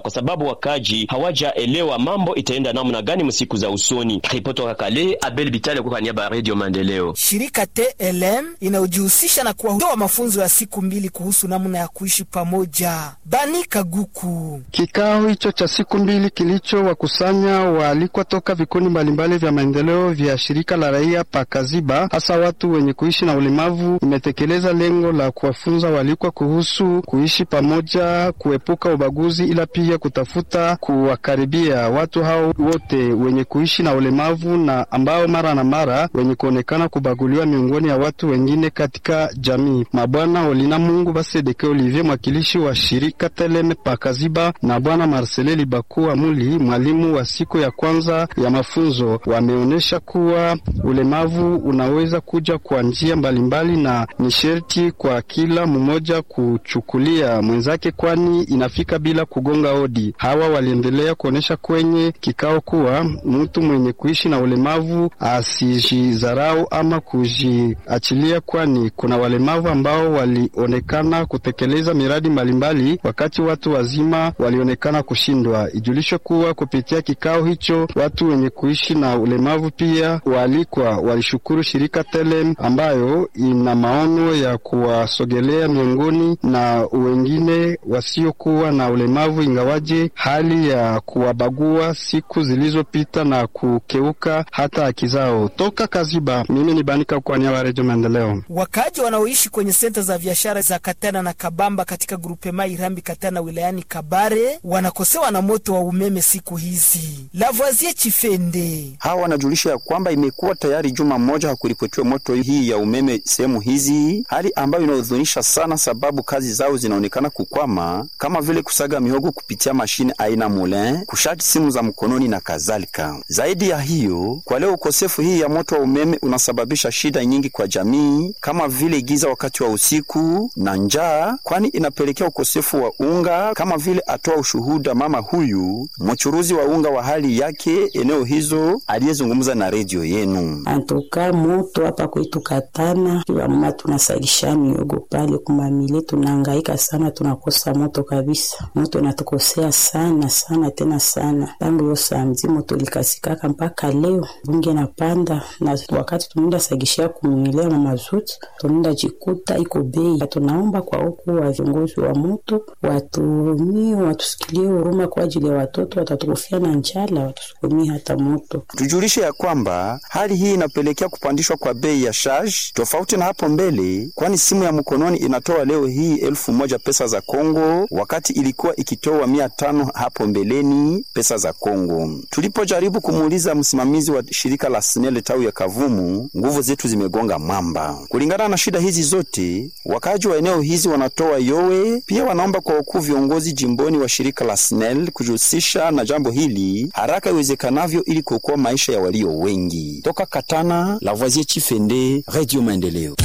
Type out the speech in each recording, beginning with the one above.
kwa sababu wakaji hawajaelewa mambo itaenda namna gani msiku za usoni. Ripoti toka Kale, Abel Bitale kwa niaba ya Radio Maendeleo. Shirika TLM inayojihusisha na kuwatoa mafunzo ya siku mbili kuhusu namna ya kuishi pamoja. Bani Kaguku. Kikao hicho cha siku mbili kilichowakusanya waalikwa toka vikundi mbalimbali vya maendeleo vya shirika la raia Pakaziba, hasa watu wenye kuishi na ulemavu, imetekeleza lengo la kuwafunza waalikwa kuhusu kuishi pamoja, kuepuka ubaguzi, ila pia kutafuta kuwakaribia watu hao wote wenye kuishi na ulemavu na ambao mara na mara wenye kuonekana kubaguliwa miongoni ya watu wengine katika jamii. Mabwana Olina Mungu Basedeke Olivier, mwakilishi wa shirika Teleme Pakaziba, na bwana Marcele Libaku Amuli, mwalimu wa siku ya kwanza ya mafunzo, wameonyesha kuwa ulemavu unaweza kuja kwa njia mbalimbali na ni sherti kwa kila mmoja kuchukulia mwenzake, kwani inafika bila kugonga hodi. Hawa waliendelea kuonyesha kwenye kikao kuwa mtu mwenye kuishi na ulemavu asijidharau ama kujiachilia, kwani kuna walemavu ambao walionekana kutekeleza miradi mbalimbali wakati watu wazima walionekana kushindwa. Ijulishwe kuwa kupitia kikao hicho watu wenye kuishi na ulemavu pia waalikwa walishukuru shirika Telem ambayo ina maono ya kuwasogelea miongoni na wengine wasiokuwa na ulemavu, ingawaje hali ya kuwabagua siku zilizopita na kukeuka hata haki zao. Toka Kaziba, mimi ni Banika kwa niaba ya Redio Maendeleo. Wakaaji wanaoishi kwenye senta za biashara za Katana na Kabamba katika grupema Irambi Katana wilayani Kabare wanakosewa na moto wa umeme siku hizi. Lavoisier Chifende hawa wanajulisha ya kwamba imekuwa tayari juma moja hakuripotiwa moto hii ya umeme sehemu hizi, hali ambayo inahuzunisha sana, sababu kazi zao zinaonekana kukwama, kama vile kusaga mihogo kupitia mashine aina moulin, kushati simu za mkononi na kadhalika. Zaidi ya hiyo, kwa leo ukosefu hii ya moto wa umeme unasababisha shida nyingi kwa jamii, kama vile giza wakati wa usiku na njaa, kwani inapelekea ukosefu wa unga, kama vile atoa ushuhuda mama huyu mchuruzi wa unga wa hali yake eneo hizo aliyezungumza na redio yenu. Antoka moto hapa kwetu Katana, wamama tunasalisha miogo pale kumamile, tunahangaika sana, tunakosa moto kabisa. Moto natukosea sana sana tena sana, tangu yo samedi moto likasikaka mpaka leo bunge napanda, na wakati tunaenda sagishia kumwilea na mazuti tunaenda jikuta iko bei. Tunaomba kwa huku wa viongozi wa moto watumie, watusikilie huruma kwa ajili ya watoto watatukufia na njala, watusukumie hata moto. Tujulishe ya kwamba hali hii inapelekea kupandishwa kwa bei ya charge tofauti na hapo mbele, kwani simu ya mkononi inatoa leo hii elfu moja pesa za Kongo wakati ilikuwa ikitoa mia tano hapo mbeleni pesa za Kongo. Tulipojaribu kumuuliza msimamizi wa shirika la SNEL tawi ya Kavumu, nguvu zetu zimegonga mwamba. Kulingana na shida hizi zote, wakaaji wa eneo hizi wanatoa yowe, pia wanaomba kwa wakuu viongozi jimboni wa shirika la SNEL kujihusisha na jambo hili haraka iwezekanavyo ili kuokoa maisha ya walio wengi. Toka Katana, Lavoisier Chifende, Radio Maendeleo.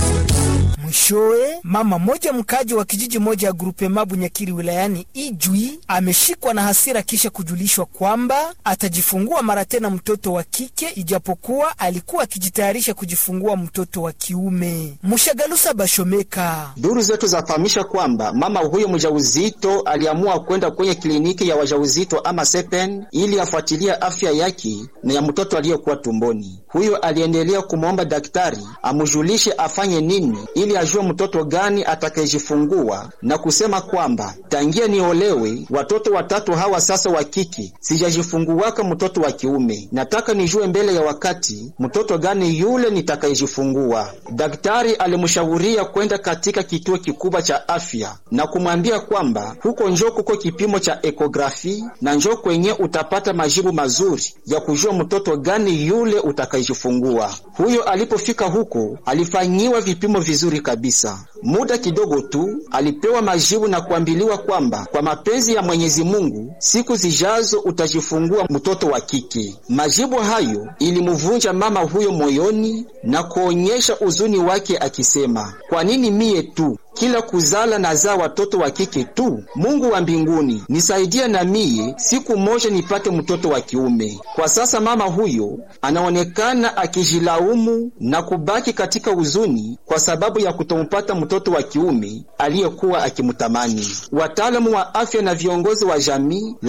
Mwishowe, mama mmoja mkaji wa kijiji moja ya grupema Bunyakiri wilayani Ijwi ameshikwa na hasira kisha kujulishwa kwamba atajifungua mara tena mtoto wa kike ijapokuwa alikuwa akijitayarisha kujifungua mtoto wa kiume. Mshagalusa Bashomeka. Duru zetu zafahamisha kwamba mama huyo mjauzito aliamua kwenda kwenye kliniki ya wajauzito ama sepen ili afuatilie afya yake na ya mtoto aliyekuwa tumboni. Huyo aliendelea kumwomba daktari amujulishe afanye nini ili ajue mtoto gani atakayejifungua na kusema kwamba tangia niolewe watoto watatu hawa sasa wa kike sijajifunguwaka mtoto wa kiume, nataka nijue mbele ya wakati mtoto gani yule nitakayejifungua. Daktari alimshauria kwenda katika kituo kikubwa cha afya na kumwambia kwamba huko njo kuko kipimo cha ekografi na njo kwenye utapata majibu mazuri ya kujua mtoto gani yule utakayejifungua. Huyo alipofika huko alifanyiwa vipimo vizuri kabisa. Muda kidogo tu alipewa majibu na kuambiliwa kwamba kwa mapenzi ya Mwenyezi Mungu siku zijazo utajifungua mtoto wa kike. Majibu hayo ilimuvunja mama huyo moyoni na kuonyesha uzuni wake akisema, kwa nini mie tu kila kuzala nazaa watoto wa kike tu? Mungu wa mbinguni nisaidie na mie siku moja nipate mtoto wa kiume. Kwa sasa mama huyo anaonekana akijilaumu na kubaki katika huzuni kwa sababu ya kutompata mtoto wa kiume aliyekuwa akimtamani. Wataalamu wa afya na viongozi wa jamii